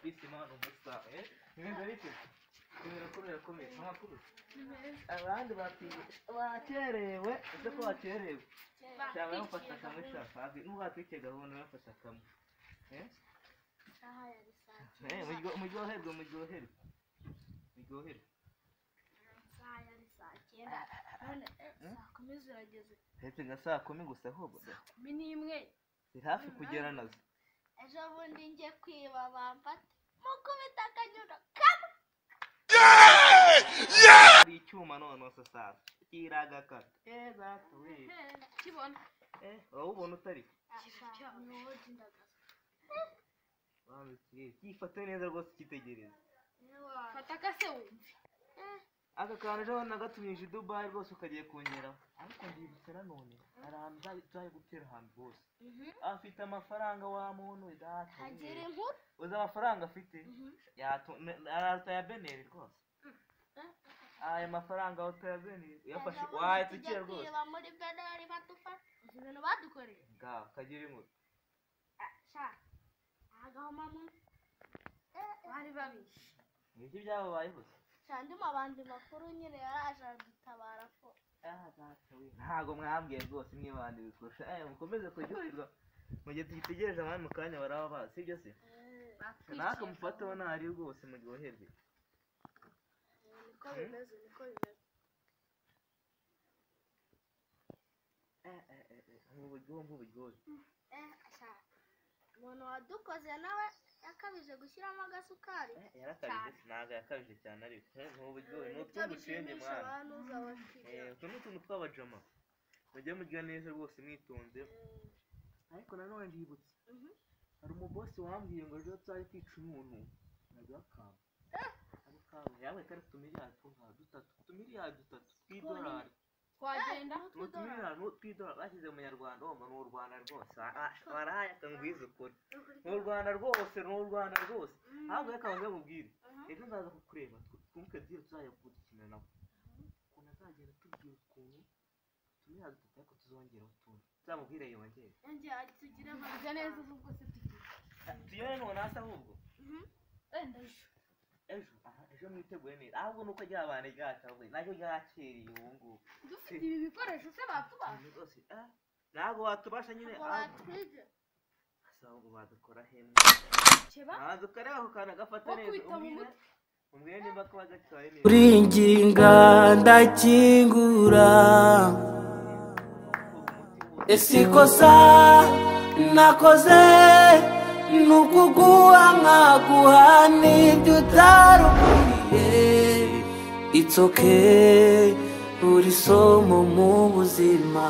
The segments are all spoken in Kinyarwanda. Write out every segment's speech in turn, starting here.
isima ni umusare nimero ariko nimero akomeye akomeye ntamakuru nimero abandi batinze bakerewe ese ko bakerewe cyangwa bamufata kamwe batwikiriye cyangwa kandi n'ubatwikire gahunda bamufata kamwe Eh? isaha ya risange Eh, muryo- muryoherwe muryoherwe muryoherwe isaha yari saa cyenda none eh, saa kumi zirageze ndetse nka saa kumi gusa ahubwo da, kumi n'imwe ni hafi kugera nazo ejo bundi njye kwiba bamfate mukubita akanyura kamwe hari icyuma noneho sa saa kiragakata keza tuwe kibona eh urabona utari nubundi ndagaza banze kirere gifate neza rwose cyitegereza fata akase wumve aka kantu ejo bundi nagatumije i dubayi rwose ukagiye kunyeraho ariko ndibutse nanone hari ahantu uzajya- tuzajya gutera ahantu rwose afite amafaranga wa muntu we data we. agira inkuru uzi amafaranga afite Yatu- ne- araruta ya beneri rwose aya mafaranga aruta ya beneri uyafashe Ejo bundi wayatukira tujya rwose kwiba muri beneri badufashe uzi ibintu badukoreye ngaho kagira inkuru Ah, sha agahoma mu bari babishe ni iki byababayeho se sha ndimo abandi makuru nyine yaraje adutabara ko ntabwo mwambwiye rwose niba abandi bikurusha eh mukomeze kuryoherwa mu gihe tugitegereje abandi mu kanya baraba bazi sibyo se natwe mufateho ntari rwose muryoherwe niko bimeze niko bimeze mu buryohe nk'uburyohe umuntu wadukoze nawe yakabije gushyiramo agasukari yarakabije se ntabwo yakabije cyane ariko Eh, mu buryohe ni nibyo utw'ubushenge bishimisha mwana abantu uza bakigera Eh, utu ni utuntu tw'abajama mujye murya neza rwose mwitonze ariko nanone ndibutse hari umubosi wambwiye ngo ejo tuzajya kwica umuntu nabyo akanga akanga yawe kari utu miliyari nka dutatu utu miliyari dutatu tw'idolari twagenda utu miliyari tw'idolari bashyize mu nyarwanda uwo ni u rwanda rwose waraye akangwiza ukuri ni u rwanda rwose ni u rwanda rwose ahubwo reka banze mubwire ejo nzaza kukureba tw- twunguke byose tuzajya gukina nawe ukuntu azagenda atubwira ukuntu utu miliyari dutatu ariko tuzongeraho utundi nzamubwire yongere yongera tugire amahirwe neza ubwo se tugira tuyore ntunasa ahubwo wenda ejo ejo aha ejo mwiteguye neza ahubwo nuko ryabane ryacabwe naryo ryakiriye ubu ngubu dufite ibi bikoresho se batubaha Ibintu rwose ah, ntabwo watubasha nyine ngo ahubwo batwige Asa ahubwo badukora hemwe keba ntabwo ukareba ako kantu agafata Ko neza kwita mu umbwire umbwire nimba kaba gatwaye neza uringinga ndakingura ese ikosa nakoze ni ukuguha nkaguha n'ibyo utarukuriye it's okay buri somo mu buzima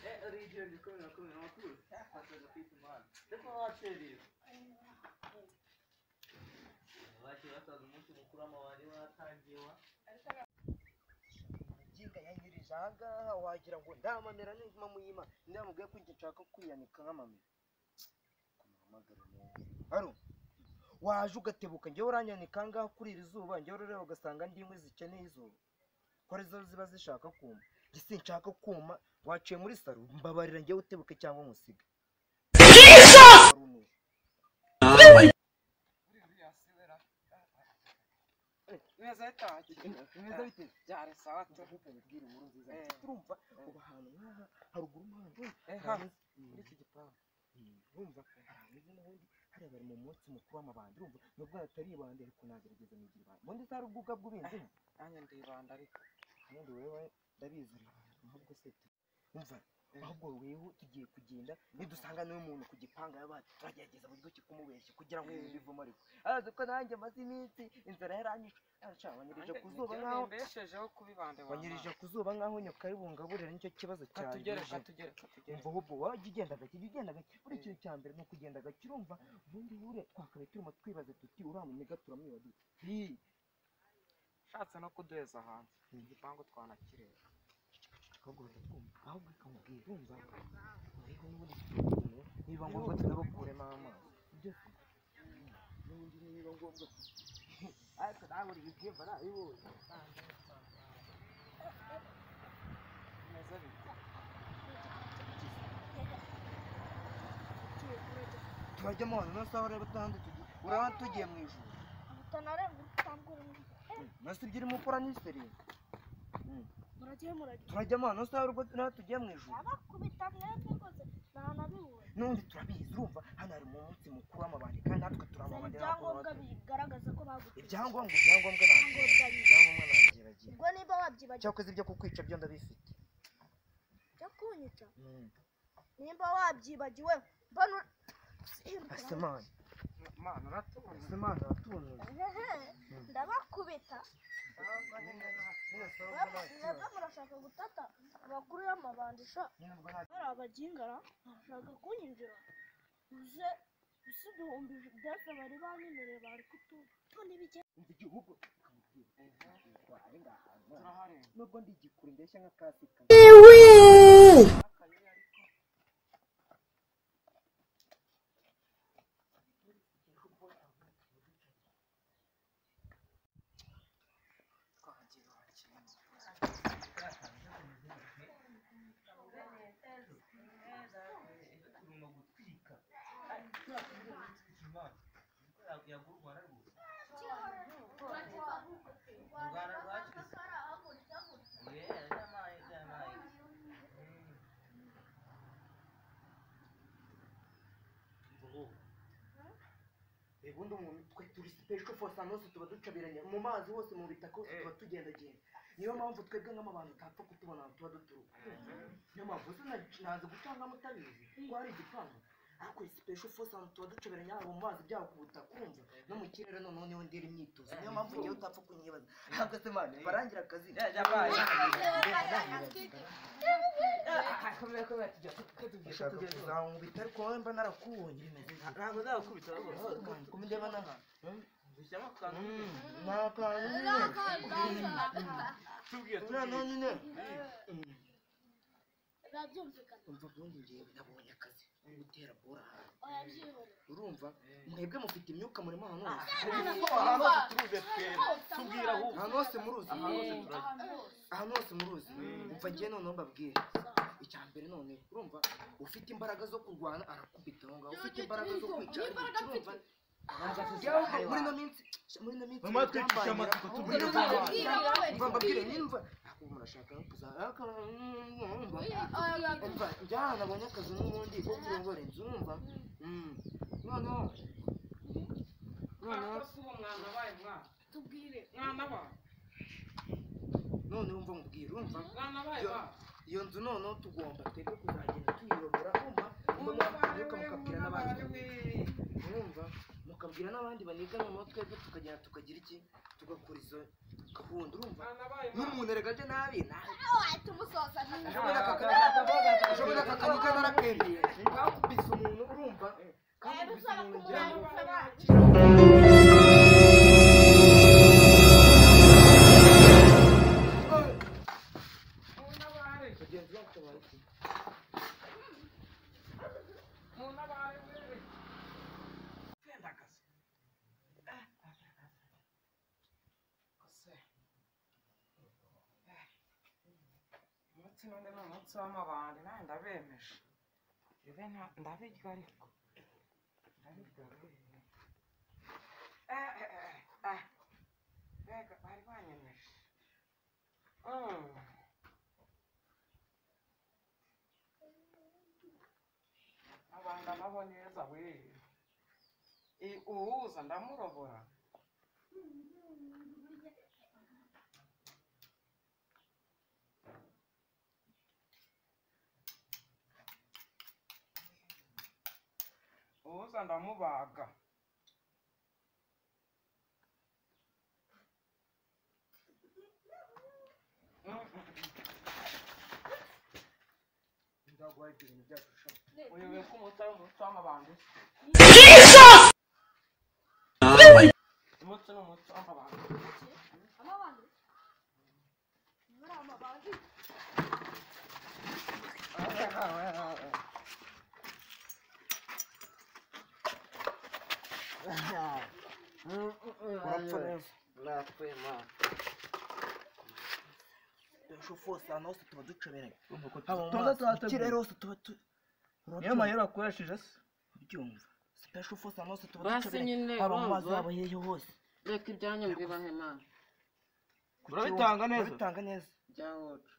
Eh, origine di come come non tu eh, faccio da più male dopo la serie baci bataza umunsi mukuru amabari watangiwa Jinga yanyirije ahangaha wagira ngo ndamamera ninguma muyima ndamubwiye ko njye nshaka kwiyanika nk'amamera kumuhamagara neza hano waje ugatebuka njyewe uranyanika ahangaha kuri iri zuba njyewe urareba ugasanga ndi inkwi zikeneye izuba kora izo ziba zishaka kuma njye sinshaka kuma waciye muri saro mbabarira njyewe utebuke cyangwa nkusiga neza bitangiye Neza biteye. byari sawa tu Mbwira inkuru nziza. Eh. Turumva ubu hantu nk'aha haruguru mpande Eh, hari hano. amezi- muri iki gipangu Mm, urumva arameze n'ubundi hariya bari mu munsi mukuru w'amabandi urumva nubwo atari ibandi ariko nagerageza nigira ibandi ubundi si ari ubwuga bw'ibindi nanjye ndibanda ariko ubundi wewe ndabizi rubanda ahubwo se tu- umva ahubwo wewe tugiye kugenda nidusanga n'uyu muntu ku gipanga yabaye turagerageza buryo ki kumubeshya kugira ngo yumve ivumo ariko arazi ko nanjye amaze iminsi inzara yaranyishe arashaka wanyirije ku zuba nkaho mbeshejeho kubibande wanyirije ku zuba nkaho nyakabibungaburira nicyo kibazo cyane katugere mbese. katugere katugere umva ahubwo wajya ugenda gake jya ugenda gake buri kintu cya mbere ni ukugenda gake urumva ubundi bure twakabaye turimo twibaza tuti uriya munega turamwiba dute Hi, ushatse no kuduheza hanze igipangu twanakireba ahubwo baratwumva ahubwo ikamubwira urumva ariko n'ubundi tukamubwira, niba ngombwa tunabakuremo amazi ibyo se? n'ubundi niba ngombwa ariko nawe uri ibyiyumva nabibonye bimeze bite turajya mu bantu n'amasaha ari batandatu urabona tugiye mu ijoro Utanarengwa utambura undi. nasi ibyo urimo ukora ni seri Muragiye muragiye. turajya mu bantu n'amasaha tugiye mu ijoro Abakubita mwebwe rwose nta nabibonye. n'undi turabizi urumva hano hari umunsi mukuru w'amabandi kandi natwe Zana turamabandi ibyangombwa bigaragaza ko baguteye. ibyangombwa ibyangombwa ntabwo ibyangombwa ntabyiragira Ubwo niba wabyibagiwe cyakoze ibyo kukwica byo ndabifite jya kunyica. Nimba wabyibagiwe mbona ur- Simbuka. asemana mana uratumva asemana aratunuye Ehehe, ndabakubita mwebwe mwebwe murashaka gutata abakuru y'amabandi sha hari abagingara barashaka kunyinjira uze usiduhumbije ibyatsi bari banyemereye bari kututoni bike umva igihugu ari ngaha nubwo ndi igikuru ndeshya nka kasika ubundi umuntu twe turi sipeshwe fo sanose tuba ducabiranye mu mazi hose mu bitaka hose tuba tugendagenda niyo mpamvu twebwe nk'amabantu utapfa kutubona ahantu tuba duturuka niyo mpamvu uzi nazi gutanga mutabizi ngo hari igipangu ariko sipeshwe fo sanose tuba ducaberanye haba mu mazi byaba ku butaka kumva no mu kirere noneho niho ndera imyitozo niyo mpamvu ngewe utapfa kunyibaza ntabwo se mani barangira akazi ndashaka kuzankubita ariko wowe mba narakubonye rimeze nka ntabwo nzagukubita ahubwo kumundeba n'aha dushyiramo akantu ni akantu nyine tubwiye uriya tubwiye nani nyine urabyumvikana umva ubundi ngewe nabonye akazi ko gutera bora hanze urabyihorera urumva mwebwe mufite imyuka murimo ahantu hose ahantu hose turuze twebwe tubwira ahubwo ahantu hose muruzi ahantu hose turazi ahantu hose muruzi mva ngewe noneho mbabwire icya mbere none urumva ufite imbaraga zo kurwana arakubita aho ngaho ufite imbaraga zo kwica urumva Jyewe muri ino minsi muri ino minsi Mama twicisha amatsiko tubwire muri ino ko minsi- tubanye. mva mbabwire nimba ako murashaka kuzaraka umva njyana nabonye akazi n'ubundi ko kurongora inzu umva Mm. noneho noneho si uwo mwana wabaye mwana tubwire mwana wawe noneho umva nkubwira umva mwana wabaye Yo. mwana iyo nzu noneho tugomba twebwe kuzagenda tuyiyobora umva uwo umva mwana mwabyuka we mukabwira mwana n'abandi wawe mwumva mukabwira n'abandi baniga noneho twebwe tukagenda tukagira iki tugakora izo gahunda urumva mwana wabaye mwana n'umuntu eragaje nabi nabi wahita umusoza Ushobora akakanika ushobora akakanika narakendeye wakubise umuntu urumva kakubise umuntu ngira ngo mwana wawe bagenzi bacu bari kumwe. mwana wawe wewe twenda akazi umunsi none ni umunsi w'amabandi nawe ndabemeje ibe nta- ndabirya ariko ndabirya wewe. Eh, eh, eh, eh. mbega bari banyemeje Mm. abandi nabo neza we I- uhuza ndamurobora uza ndamubaga Mm, mm, ndaguhaye ibintu byacu sha mm. uyobewe ko umutari umuti w'amabandi se umuti ni umuti w'amabandi amabandi muri amabandi urapfa neza dusho fose ahantu hose tuba ducomeranye tuza tuhategura hose tuba tu niyo mayero akoresheje se ubyumva special force ahantu hose tuba Basi nyine ducomeranye haba mu mazi urumva. haba hehe hose reka ibyanyu mbibahema Urabitanga neza? urabitanga neza bya wocu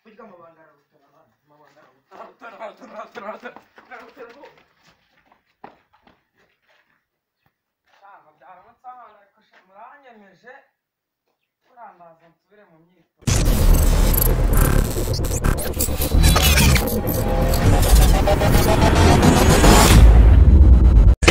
burya amabanga ararutana abana amabanga ararutana cyangwa byaramutse ahantu reka sha- muranyemeje murandaza nsubire mu myitozo